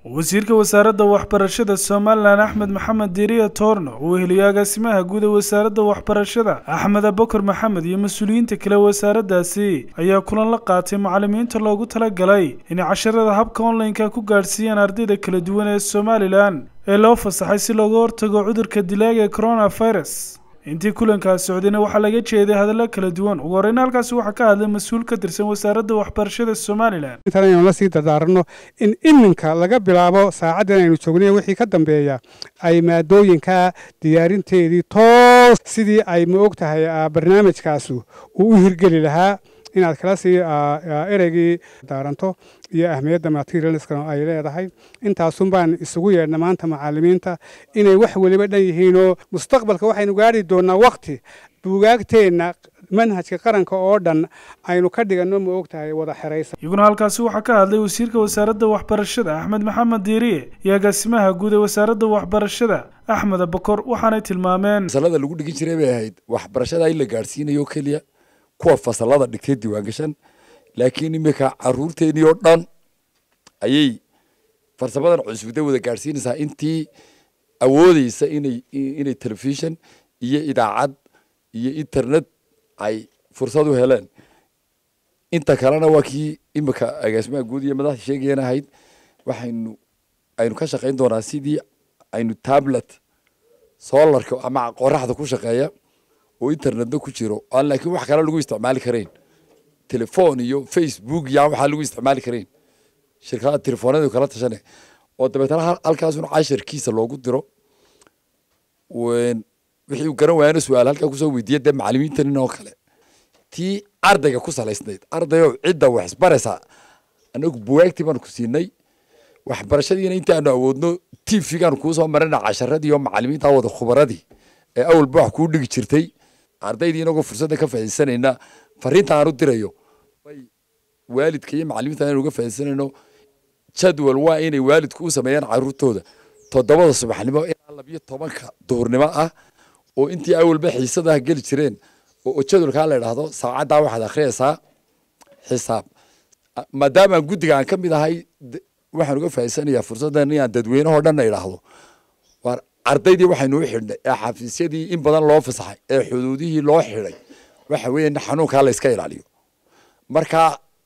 wasiirka wasaaradda waxbarashada somalilan axmed maxamed diiriya toorno uu weheliyo agaasimaha guud ee wasaaradda waxbarashada axmed abakar maxamed iyo mas-uuliyiinta kale wasaaraddaasi ayaa kulan la qaatay macallimiinta loogu talagalay inay casharada habka online-ka ku gaadhsiiyaan ardayda kala duwan ee somalilan ee loo fasaxay si looga hortago cudurka dilaaga ee coronavirus intii kulankaas socdayna waxaa laga jeeday hadallo kala duwan ugu horreyna halkaasi waxaa ka hadlay mas-uul ka tirsan wasaaradda waxbarashada somalilan intan aynu la sii dardaarano in iminka laga bilaabo saacaddan aynu joognay wixii ka dambeeya ay maadooyinka diyaarinteedii toos sidii ay ma og tahay barnaamijkaasi uu u hirgeli lahaa inaad kala sii ereygii daaranto iyo ahmiyadda materialska ay leedahay intaasun baan isugu yeedhna maanta macallimiinta inay wax weliba dhan yihiinoo mustaqbalka waxaynu gaari doonaa wakti buugaagteenna manhajka qaranka oo dhan aynu ka dhiganno ma og tahay wada xeraysan iyaguna halkaasi waxaa ka hadlay wasiirka wasaaradda waxbarashada axmed maxamed diiriye iyo agaasimaha guud ee wasaaradda waxbarashada axmed abakor waxaanay tilmaameen fasalada lagu dhigin jiray bay ahayd waxbarashada in la gaadhsiinayo keliya kuwa fasalada dhigtay diiwaangashan laakiin iminka caruurteenii oo dhan ayay farsamadan cusubda wada gaadhsiinaysaa intii awoodeysa inay inay telefishon iyo idaacad iyo internet ay fursad u heleen inta kalena waa kii iminka agaasimaha guud iyo madaxda sheegayan ahayd waxaynu aynu ka shaqayn doonaa sidii aynu tablet solarka ama qoraxda ku shaqeeya oo internetna ku jiro aan laakiin wax kale lagu isticmaali karayn telefon iyo facebook iyo aan waxaa lagu isticmaali karayn shirkadaha telefoonadu kala tashane oo dabeetana halkaasuna casharkiisa loogu diro wixii uu garan waayana su-aal halkaa kusoo weydiiya dee macalimiintan oo kale tii ardayga ku salaysnayd ardayo cidda wax isbaraysa anagu buwaagtii baanu ku siinay waxbarashadiina inta aanu awoodno tvgaanu kuusoo marina casharadii oo macalimiinta wada khubaradii ee awalba wax kuu dhigi jirtay ardaydii inagoo fursadda ka faaidsanayna fariinta aan u dirayo waalidka iyo macalimiinta aynu uga faaidsanayno jadwal waa inay waalidku u sameeyaan caruurtooda toddobada subaxnimo ilaa labiyo tobanka duhurnimo ah oo intii awalba xiisadaha geli jireen oo jadwalkaa la idhaahdo saacaddaa waxaad akhriyaysaa xisaab maadaama guddiga aan ka mid ahay waxaan uga faa'idsanayaa fursaddan inaan dadweynahoo dhanna idhaahdo waar ardaydii waxaynu u xidhnay ee xafiisyadii in badan loo fasaxay ee xuduudihii loo xidhay waxa weeye xanuunkaa la iska ilaaliyo marka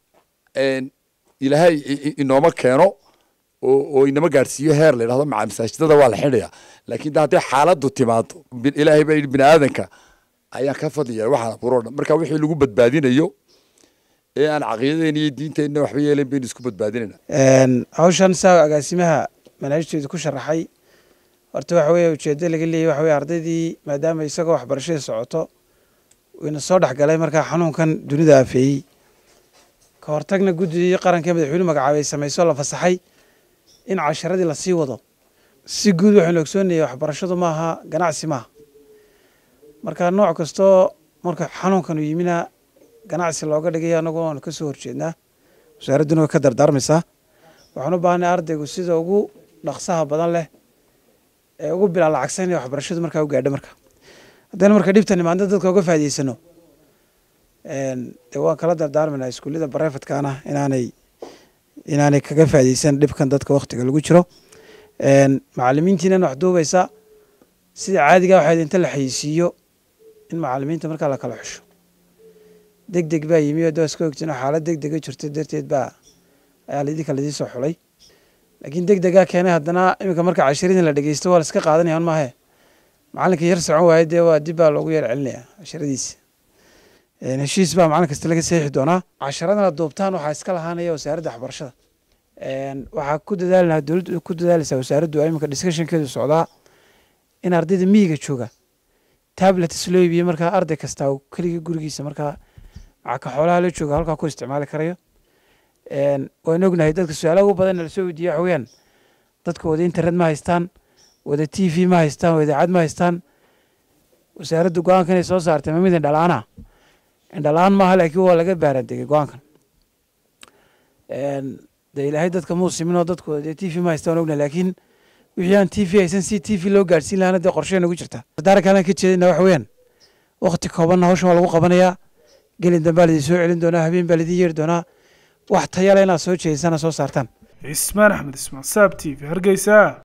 ilaahay inooma keeno oo inama gaadhsiiyo heer la yidhahdo maca masaajidada waa la xidhaya laakiin de hadday xaaladdu timaado ilaahay baa yidhi bini aadanka ayaan ka fadliya waxaan abuuroo dhan marka wixii lagu badbaadinayo ee aan caqiidadeena iyo diinteenna waxba yeelen baynu isku badbaadinayna hawshan saa agaasimaha manaahijteedu ku sharaxay horta waxa weeye ujeeddo laga leeyay waxa weye ardaydii maadaama isagoo waxbarashadii socoto ina soo dhex galay markaa xanuunkan dunida afeeyey ka hortagna guddidii qaranka madaxweyne magacaabay samayso la fasaxay in casharadii lasii wado si guud waxaynu ogsoonayay waxbarashadu maaha ganacsi maaha marka nooc kastoo marka xanuunkanu yimina ganacsi looga dhigay anagu waanu ka soo horjeednaa wasaaradduna way ka dardaarmaysaa waxaan u baahanay ardaygu sida ugu dhaqsaha badan leh ee ugu bilaa lacagsan inay waxbarashadu markaa u gaadho marka haddaynu marka dhibtan imaadna dadka uga faa'idaysano dee waan kala dardaarmaynaa iskuullada barefadkaana inaanay inaanay kaga faa'iidaysan dhibkan dadka waktiga lagu jiro macalimiintiinan wax duubaysa sida caadiga waxayd inta la xayisiiyo in macalimiinta markaa la kala xusho deg deg baa yimi oo daska ogtiin xaalad deg dega jirta darteed baa ayaa laidinka laidii soo xulay laakiin deg degaa keenay haddana iminka marka cashiradii la dhegeysto waa la iska qaadanaya maahe macalinka yar socon waaye dee waa dib baa loogu yar celinaya casharadiisa heshiis baa macalin kasta laga seexi doonaa casharadana duubtaan waxaa iska lahaanaya wasaaradda waxbarashada waxaa ku dadaalinaha dowladdu ku dadaalaysaa wasaaraddu iminka discussionkeedu socdaa in ardayda miyiga jooga tablets loo iibiye markaa arday kastaa keligii gurigiisa markaa macaka xoolaha la jooga halkaa ku isticmaali karayo waan ognahay dadka su-aalaha ugu badan lasoo weydiiya waxa weyaan dadka wada internet ma haystaan wada t v ma haystaan wada idaacad ma haystaan wasaaradda go-aanka inay soo saartay ma mid indhala-aana indhala-aan maaha laakiin waa laga baarandegay go-aankan dee ilaahay dadka muu siminoo dadku dee t v ma haystaan waan ognahay laakiin wixii aan t v haysan si t v loo gaadhsiin lahana dee qorshee nagu jirta dardaaran kalan ka jeedina waxa weeyaan wakti koobanna hawshan waa lagu qabanayaa gelin dambaa laidin soo celin doonaa habeen baa laidin yeeri doonaa wax tayale inaad soo jeedisana soo saartaan cismaan axmed ismaan saab t v hargeysa